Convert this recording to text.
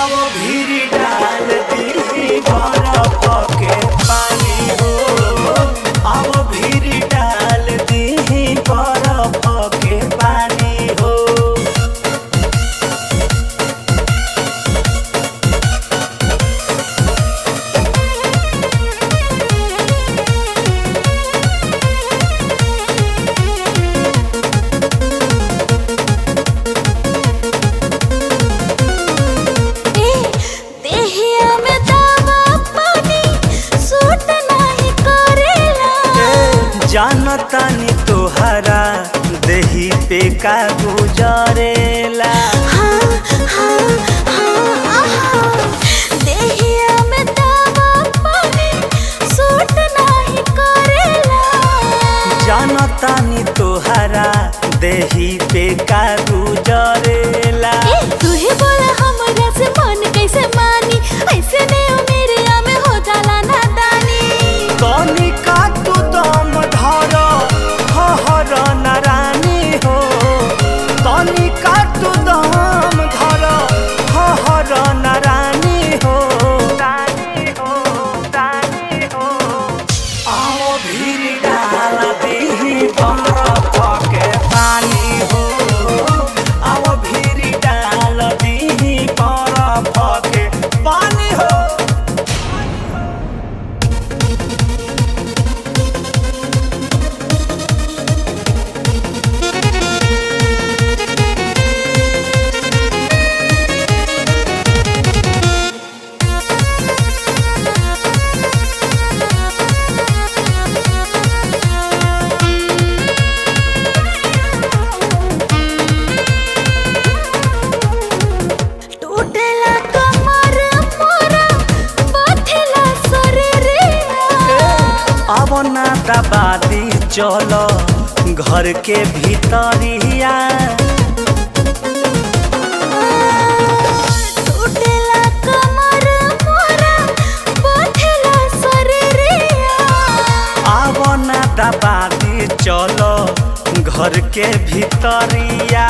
आओ भीरी डाल दी बरफ के पानी हो आओ भीरी डाल दी बरफ के पानी हो ए देहिया में दावा पानी सूट नाही करेला जानतानी तोहरा देही पे का गुजरेला हाँ हाँ हाँ आहा देहिया में दावा पानी सूट नाही करेला जानतानी तोहरा देही पे का गुजरेला ए तू ही बोला हमरा से मन कैसे मानी ऐसे ने मेरे में हो जाला नादानी तनी का तू दम धर हर नारानी हो तनी का तू दम धर हर नारानी हो रानी हो रानी हो आओ भीर डाल दी बरफ के पानी हो आओ भीर डाल दी बरफ के पानी हो टूटेला कमर मोरा बथेला शरीरिया अब ना दबादी चलो घर के भीतरिया टूटेला कमर मोरा बथेला शरीरिया अब ना दबादी चलो घर के भीतरिया